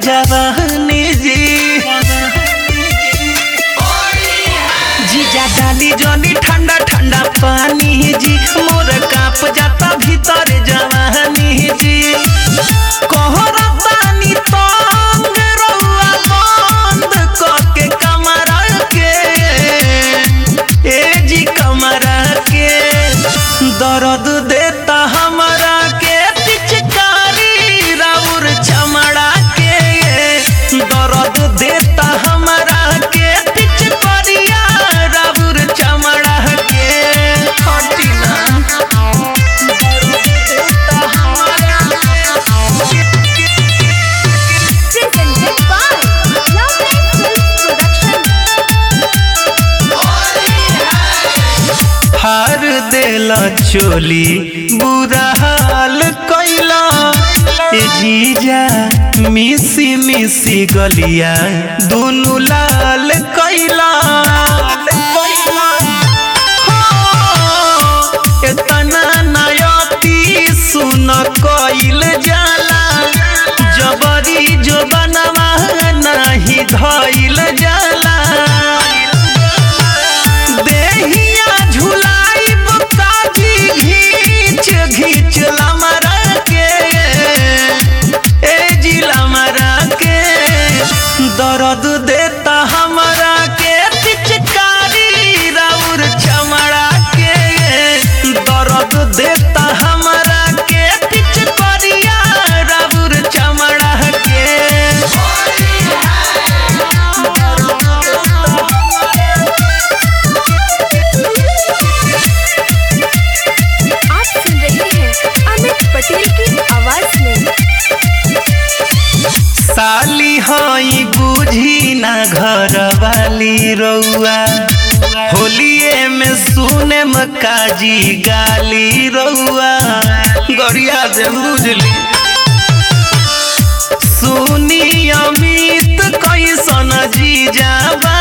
जवानी जी जीजा डाली जनी ठंडा ठंडा पानी जी मोर काप जाता भीतर जवानी जी कोहरा पानी तंग रउआ बंद करके कमरा के ए जी कमरा के दर्द देता हमरा के पिचकारी राउर चमड़ा के दर्द देता हमरा के पिचकारिया राउर चमड़ा के हटी ना दर्द देता हमरा Presented by Lovely Films Production. हार देला चोली बुरा हाल कैला ए जीजा मिसी मिसी गलिया दुनु लाल कैला एतना नायती सुन कइल जाला जबरी जो बनवा नाही धइल जाला देहिया झुलाइब काजी घींच घींच लमरा के ए जी लमरा के दर्द देता हमरा के पिचकारी राउर चमड़ा के दर्द देता हमरा के पिचकारिया राउर चमड़ा के आप सुन रहे हैं अमित पटेल की आवाज में साली हई बुझी ना घर वाली रउआ होलिए में सुने में काजी गाली रउआ गरिया से बुझली सुनी अमित कैसन जी जाबा